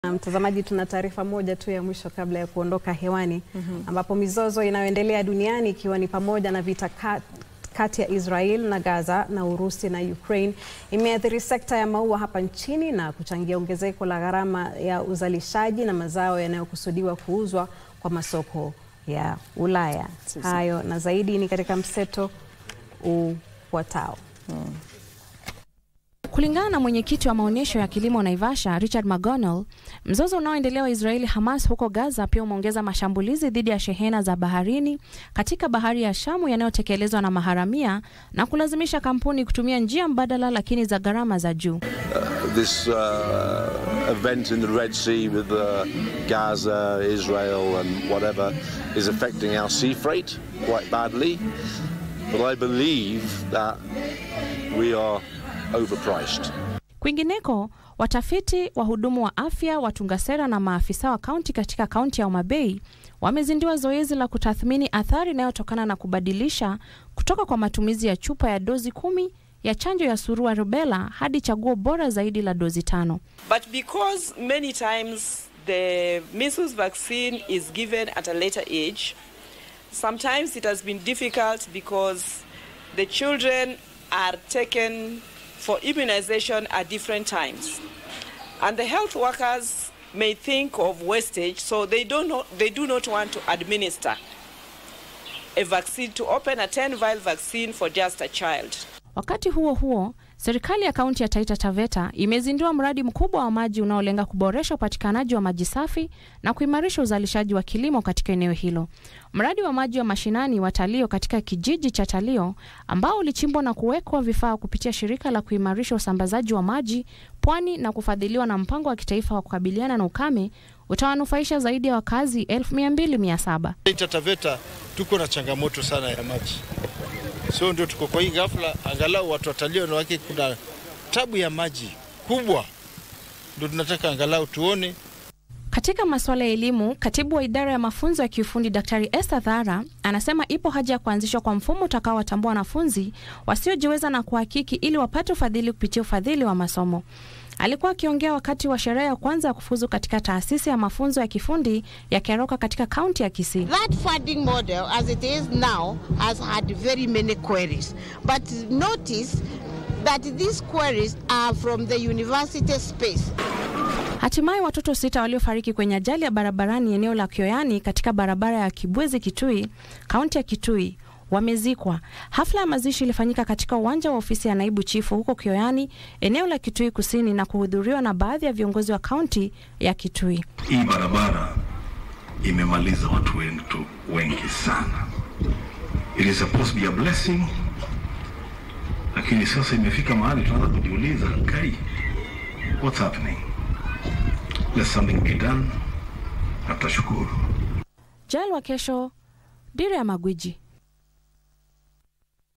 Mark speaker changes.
Speaker 1: Mtazamaji, tuna taarifa moja tu ya mwisho kabla ya kuondoka hewani mm -hmm. ambapo mizozo inayoendelea duniani ikiwa ni pamoja na vita kat, kati ya Israel na Gaza na Urusi na Ukraine imeathiri sekta ya maua hapa nchini na kuchangia ongezeko la gharama ya uzalishaji na mazao yanayokusudiwa kuuzwa kwa masoko ya Ulaya. Hayo na zaidi ni katika mseto ufuatao.
Speaker 2: Hmm. Kulingana na mwenyekiti wa maonyesho ya kilimo Naivasha, Richard McGonnell, mzozo unaoendelea wa Israeli Hamas huko Gaza pia umeongeza mashambulizi dhidi ya shehena za baharini katika bahari ya Shamu yanayotekelezwa na maharamia na kulazimisha kampuni kutumia njia mbadala lakini za gharama za juu.
Speaker 3: Uh, this uh, event in the Red Sea with uh, Gaza, Israel and whatever is affecting our sea freight quite badly. But I believe that we are overpriced.
Speaker 2: Kwingineko, watafiti, wahudumu wa afya, watunga sera na maafisa wa kaunti katika kaunti ya Homa Bay wamezindua zoezi la kutathmini athari inayotokana na kubadilisha kutoka kwa matumizi ya chupa ya dozi kumi ya chanjo ya surua rubella hadi chaguo bora zaidi la dozi tano.
Speaker 4: But because many times the measles vaccine is given at a later age, sometimes it has been difficult because the children are taken for immunization at different times. And the health workers may think of wastage, so they, don't know, they do not want to administer a vaccine to open a 10 vial vaccine for just a child.
Speaker 2: Wakati huo huo, serikali ya kaunti ya Taita Taveta imezindua mradi mkubwa wa maji unaolenga kuboresha upatikanaji wa maji safi na kuimarisha uzalishaji wa kilimo katika eneo hilo. Mradi wa maji wa mashinani wa Talio katika kijiji cha Talio ambao ulichimbwa na kuwekwa vifaa kupitia shirika la kuimarisha usambazaji wa maji pwani na kufadhiliwa na mpango wa kitaifa wa kukabiliana na ukame utawanufaisha zaidi ya wakazi elfu mia mbili mia saba.
Speaker 5: Taita Taveta tuko na changamoto sana ya maji so ndio tuko kwa hii ghafla, angalau watu watalio na wake, kuna tabu ya maji kubwa, ndio tunataka angalau tuone.
Speaker 2: Katika masuala ya elimu, katibu wa idara ya mafunzo ya kiufundi Daktari Esther Thara anasema ipo haja ya kuanzishwa kwa mfumo utakaowatambua wanafunzi wasiojiweza na kuhakiki ili wapate ufadhili kupitia ufadhili wa masomo. Alikuwa akiongea wakati wa sherehe ya kwanza ya kufuzu katika taasisi ya mafunzo ya kifundi ya Keroka katika kaunti ya Kisii.
Speaker 6: That funding model as it is now has had very many queries. But notice that these queries are from the university space.
Speaker 2: Hatimaye watoto sita waliofariki kwenye ajali ya barabarani eneo la Kioyani katika barabara ya Kibwezi Kitui, kaunti ya Kitui wamezikwa. Hafla ya mazishi ilifanyika katika uwanja wa ofisi ya naibu chifu huko Kioyani, eneo la Kitui Kusini, na kuhudhuriwa na baadhi ya viongozi wa kaunti ya Kitui.
Speaker 7: Hii barabara imemaliza watu wetu wengi sana. It is supposed to be a blessing, lakini sasa imefika mahali tunaanza kujiuliza, kai, what's happening? Let something be done, na tutashukuru.
Speaker 2: Jael wa kesho, Dira ya Magwiji.